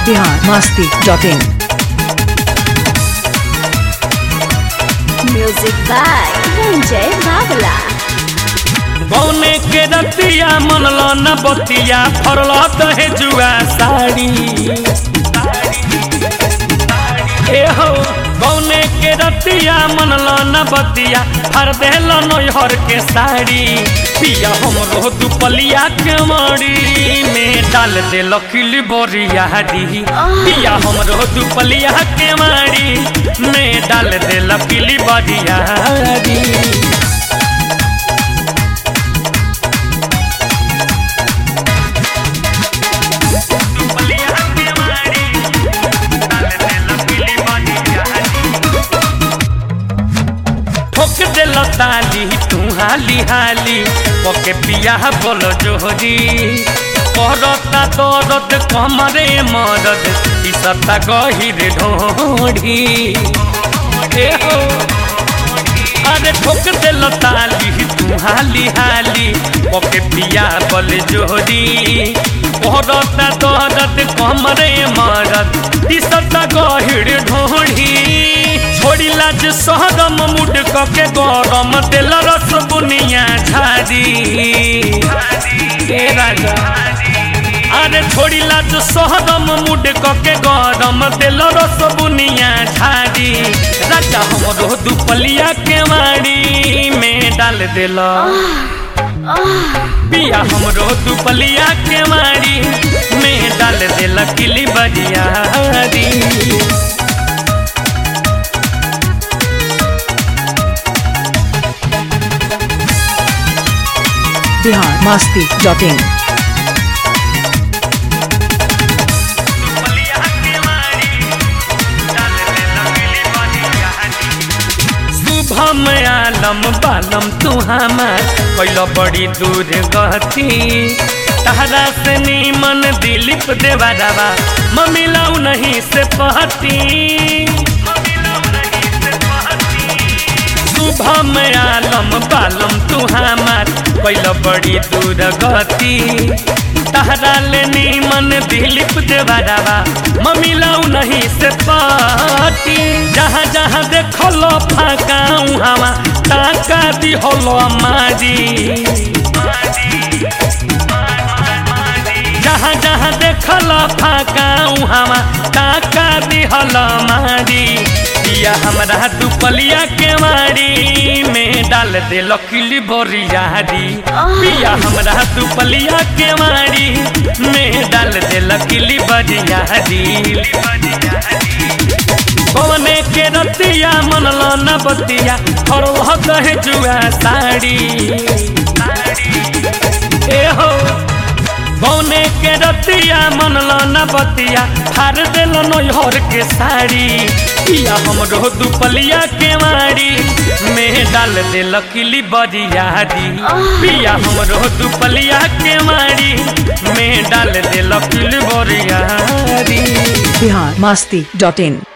Bihar Masti dot in music by Ranjay बावला कौने के रतिया मनल न बतिया फरल दहे जुआ साड़ी ए हो कौने के रतिया मनल न बतिया फर देल नोहर के साड़ी पिया हमरो दुपलिया के मड़ी में डाल दे लकिली बोरिया दी पिया हमरो दुपलिया के माड़ी में डाल दे लकिली बोरिया दी ठोक दिल ताली तू हाली हाली ओके पिया बोलो जोहरी करता दर्द कमरे मरद इसता गहिर ढोढ़ी ए हो अरे ठोक दिल ताली तू हाली हाली ओके पिया बोल जोहरी करता दर्द कमरे मरद इसता गहिर ढोढ़ी छोड़ी लाज सहगम मुड के गरम तेल रस बुनिया झारी ए राजा अरे छोड़ी लाज सहगम मुड के गरम तेल रस बुनिया झारी राजा हमरो दुपलिया के मारी में डाल दिल पिया हमरो दुपलिया के मारी में डाल दिल किली बजिया बिहार मस्ती डॉट इन शुभम आलम बालम तू हमार कैल बड़ी दूर गती तहरा से नीमन दिलीप देवारावा ममिलाऊ नहीं से पहती शुभम आलम बालम तू हमार कैल बड़ी दूर गति तहरा ले नीमन दिलीप देवारावा ममिलाऊ नहीं से पाती जहाँ जहाँ देखलो फाकाऊ हवा टाका दिहलो मारी जहाँ जहाँ देखल फाकाऊ हवा टाका दिहल मारी पिया हमरा दुपलिया के मारी में डाल दे लकिली बोरियारी पिया हमरा दुपलिया के मारी में डाल दे लकिली बोरियारी पवने के रतिया मनल न बतिया और वह कहे जुआ साड़ी ए हो पौने के रतिया मनल न बतिया फार दिल नोहर के साड़ी पिया हमरो दुपलिया के मारी में डाल दे लकिली बरियारी पिया हमरो दुपलिया के मारी में डाल दे लकिली बरियारी बिहार मस्ती डॉट इन